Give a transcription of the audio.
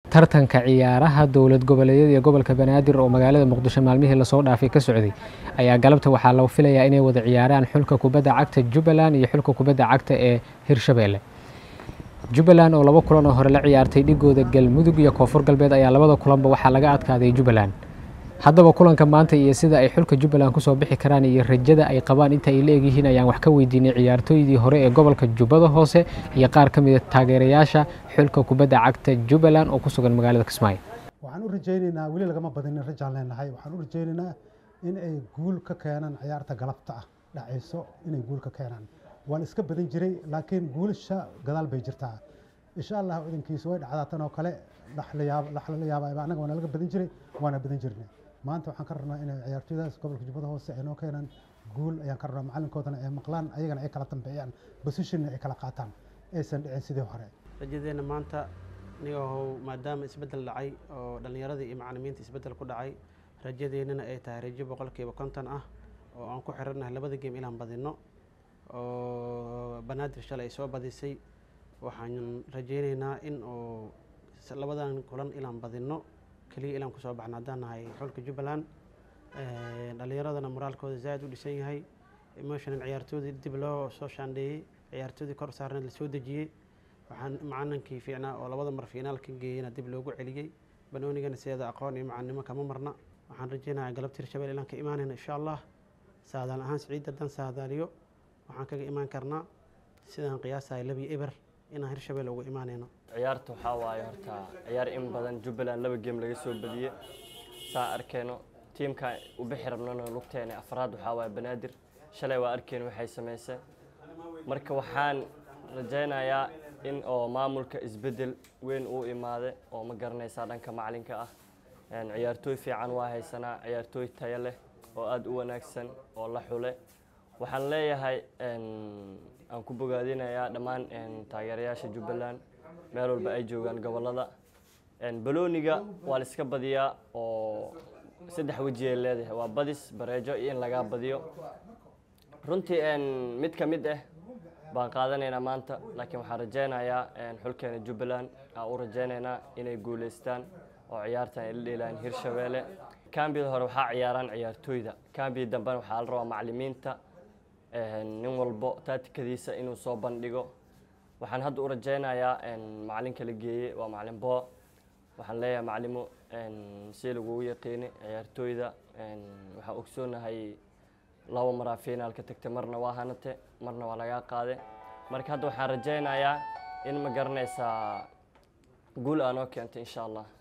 tartanka ciyaaraha dowlad goboleedyada iyo gobolka banaadir oo magaalada muqdisho maalmihii lasoo dhaafay ka socday ayaa galabta waxaa la filayaa inay wada ciyaaraan xulka kubadda cagta jubbaland iyo xulka kubadda cagta ee hirshabeelle jubbaland oo laba kulan oo hore la ciyaartay dhigooda galmudug iyo koonfur galbeed ayaa labada kulanba waxaa laga adkaaday jubbaland haddaba kulanka maanta iyo sida ay xulka jubbaland kusoo bixi karaan iyo rajada ay qabaan inta ay la egyihiin ayaan wax ka weydiinay ciyaartooydii hore ee gobolka jubbada hoose iyo qaar ka mida taageerayaasha xulka kubadda cagta jubbaland oo ku sugan magaalada kismaayo waxaan u rajaynaynaa weli lagama badinin rajaan leenahay waxaan u rajaynaynaa in ay guul ka keenaan ciyaarta galabta ah dhacayso inay guul ka keenaan waan iska badan jiray laakiin guulasha gadaal bay jirtaa insha allah idankiisa way dhacdaa tan oo kale laxla yaaba anaga waana laga badan jiray waana badan jirnay maanta waxaan ka rabnaa inay ciyaartooydaas gobolka jubbada hoose ay noo keenaan guul ayaan ka rabnaa macalinkoodana ay maqlaan ayagana ay kala dambeeyaan bosishonna ay kala qaataan aysan dhicin sidii hore rajadeenna maanta nigahow maadaama isbeddel dhacay oo dhallinyaradii iyo macalimiinta isbeddel ku dhacay rajadeennana ay tahay rajo boqolkiiba konton ah oo aan ku xirannahay labada geem inaan badinno oo banaadir shalay ay soo badisay waxaan rajaynaynaa in uu labadan kulan inaan badinno keliya ilaan kusoo baxna haddaan nahay xulka jubbaland dhallinyaradana moraalkooda zaaid u dhisan yahay emotional ciyaartoodii dib loo soo shaandheeyey ciyaartoodii kor saarneed lasoo dejiyey waxaan macalinkii fiicnaa oo labada mar fiinaalka geeyena dib loogu celiyey banoonigana sideeda aqoon iyo macalinimo kama marna waxaan rajaynayaa galabta hirshabelle ilaan ka imaanayna insha allah saadaal ahaan siciid haddaan saadaaliyo waxaan kaga imaan karnaa sidaan qiyaasahay labi eber inaan hirshabelle uga imaanayno ciyaarta waxaa waaye horta ciyaar in badan jubbaland laba geem laga soo badiyey saa arkeyno tiimka u bixi rabnona lugteena afraad waxaa waaye banaadir shalay waa arkeyno waxay samaysay marka waxaan rajaynayaa in oo maamulka isbeddel weyn uu imaade oo ma garanaysaa dhanka macalinka ah ciyaartooy fiican waa haysanaa ciyaartooy tayo leh oo aada u wanaagsan oo la xule waxaan leeyahay aan ku bogaadinayaa dhammaan taageerayaasha jubbaland meel walba ay joogaan gobolada balooniga waa la iska badiyaa oo saddex weji ay leedahay waa badis bareejo iyo in lagaa badiyo runtii mid ka mid ah baan qaadanaynaa maanta laakiin waxaan rajaynayaa xulkeena jubbaland aan u rajaynaynaa inay guuleystaan oo ciyaartan ay la dheelaan hirshabeelle kambiyada hore waxaa ciyaaraan ciyaartooyda kambiya dambena waxaa la rabaa macalimiinta nin walbo taatikadiisa inuu soo bandhigo waxaan hadda u rajaynayaa macalinka la geeyey waa macalin bo waxaan leeyahay macalimo si lagugu yaqiini ciyaartooyda waxaan ogsoonahay laba maraa finaalka tagtay marna waa hanate marna waa lagaa qaade marka hadda waxaan rajaynayaa in ma garanaysaa guul aanoo keentay insha allah